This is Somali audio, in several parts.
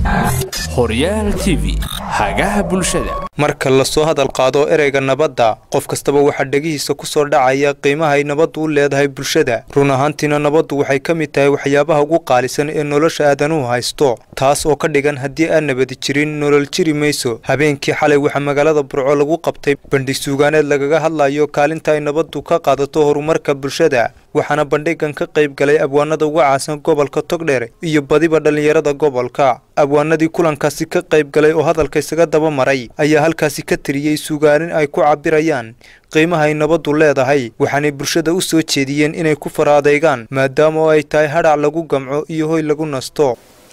horyaal t v hagaha bulshada marka lasoo hadal qaado ereyga nabadda qof kastaba waxaa dhegihiisa ku soo dhacaya qiimahay nabaddu u leedahay bulshada run ahaantiina nabaddu waxay ka mid tahay waxyaabaha ugu qaalisan ee nolosha aadanuhu haysto taas oo ka dhigan haddii aan nabadi jirin nolol jiri mayso habeenkii xalay waxaa magaalada burco lagu qabtay bandhig suugaaneed lagaga hadlayo kaalinta ay nabaddu ka qaadato horumarka bulshada waxaana bandhigan ka qayb galay abwaanada uga caasan gobolka togdheer iyo badiba dhallinyarada gobolka abwaanadii kulankaasi ka qayb galay oo hadalka isaga daba maray ayaa halkaasi ka tiriyey sugaanin ay ku cabirayaan qiimaha ay nabaddu leedahay waxaanay bulshada u soo jeediyeen inay ku fara adeegaan maadaama oo ay tahay hadhac lagu gamco iyo hoy lagu nasto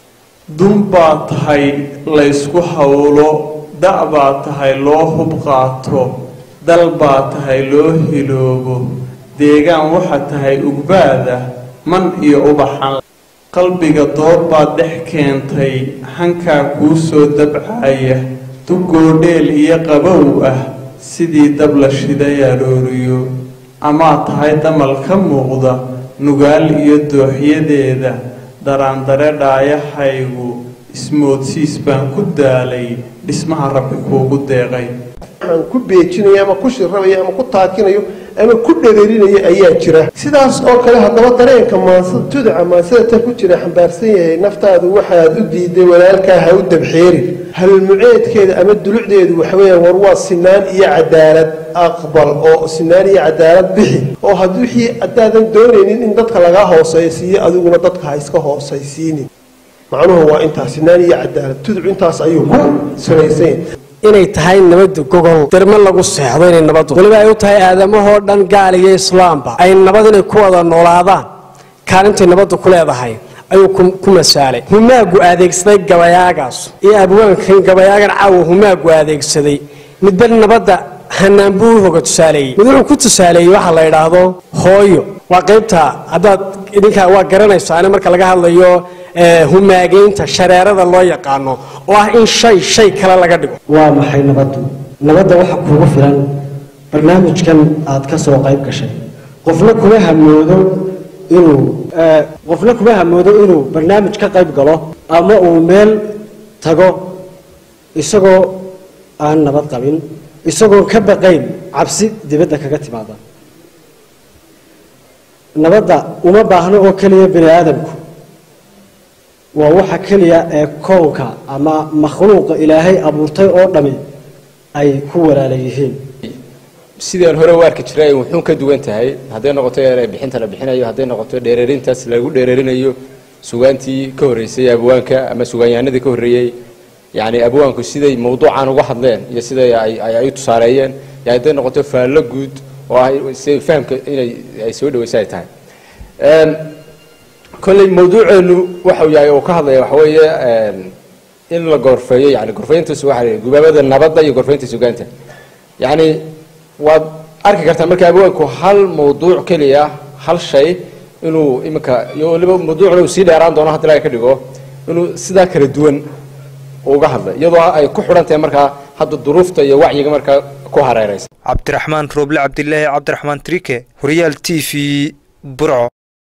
dun baa tahay laysku howlo da' baa tahay loo hub qaato dal baa tahay loo hiloobo deegaan waxaa tahay ugbaada man iyo ubaxan qalbiga door baad dhex keentay hankaa kuu soo dabcaya dugoodheel iyo qabow ah sidii dab la shiday arooriyo amaad tahay damal ka muuqda nugaal iyo dooxyadeeda daraandare dhaayahaygu ismoodsiis baan ku daalay dhismaha rabbi kuugu deeqay aan ku beejinayo ama ku shirrabayo ama ku taakinayo ama ku dhereerinayo ayaa jira sidaas oo kale haddaba dareenka maansada tuduca maansada ta ku jira xambaarsan yahay naftaadu waxaad u diiday walaalkaa ha u dabxeerin halmuceedkeeda ama dulucdeedu waxaweya war waa sinaan iyo cadaalad aqbal oo sinaan iyo cadaalad bixi oo had wixii haddaadan doonaynin in dadka lagaa hoosaysiiyo adiguna dadka ha iska hoosaysiinin macnuhu waa intaas sinaan iyo cadaalad tuduc intaas ayuu ku salaysan yahay inay tahay nabadda gogol dermo lagu seexdo inay nabaddu weliba ay u tahay aadamahoo dhan gaal iyo islaamba ay nabad inay ku wada noolaadaan kaalintay nabaddu ku leedahay ayuu ku masaalay humaagu adeegsaday gabayaagaas iyo abwaankan gabayaagan caawa humaagu adeegsaday midba nabadda hanaan buu u hoga tusaaleeyey mid wuxuu ku tusaaleeyey waxaa la yidhaahdo hooyo waa qaybta haddaad idinkaa waa garanaysaane marka laga hadlayo humaageynta shareerada loo yaqaano oo ah in shay shay kale laga dhigo waa maxay nabaddu nabadda waxa kuugu filan barnaamijkan aad ka soo qayb gashay qofna kuma hamoodo inuu qofna kuma hamoodo inuu barnaamij ka qayb galo ama uu meel tago isagoo aan nabad qabin isagoo ka baqayn cabsi dibadda kaga timaada nabadda uma baahno oo keliya bini aadamku waa waxa keliya ee kownka ama makhluuqa ilaahay abuurtay oo dhami ay ku walaala yihiin sidaan hore u arki jiray wuxuun ka duwan tahay hadday noqoto bixinta la bixinayo hadday noqoto dheereerintaas lagu dheereerinayo sugaantii ka horreysay abwaanka ama sugaanyahanadii ka horreeyey yani abwaanku siday mawduucan uga hadleen iyo siday ay u tusaaleeyeen hadday noqoto faallo guud oo ah si fahamka inay ay soo dhaweysa ay tahay kolley mawduuceenu waxau yahay oo ka hadlaya waxa weeye in la gorfeeyo yani gorfeyntaas waxa gubaabada nabadda iyo gorfeynta sugaanta yani waad arki kartaa marka abwaanku hal mawduuc keliya hal shay inuu iminka iyo waliba mawduucna uu sii dheeraan doono haddi laga ka dhigo inuu sidaa kala duwan uga hadlay iyadoo ay ku xidhan tahay markaa hadda duruufta iyo wacyiga markaa ku hareeraysa cabdiraxmaan rooble cabdilaahi cabdiraxmaan trike horyaal t v burco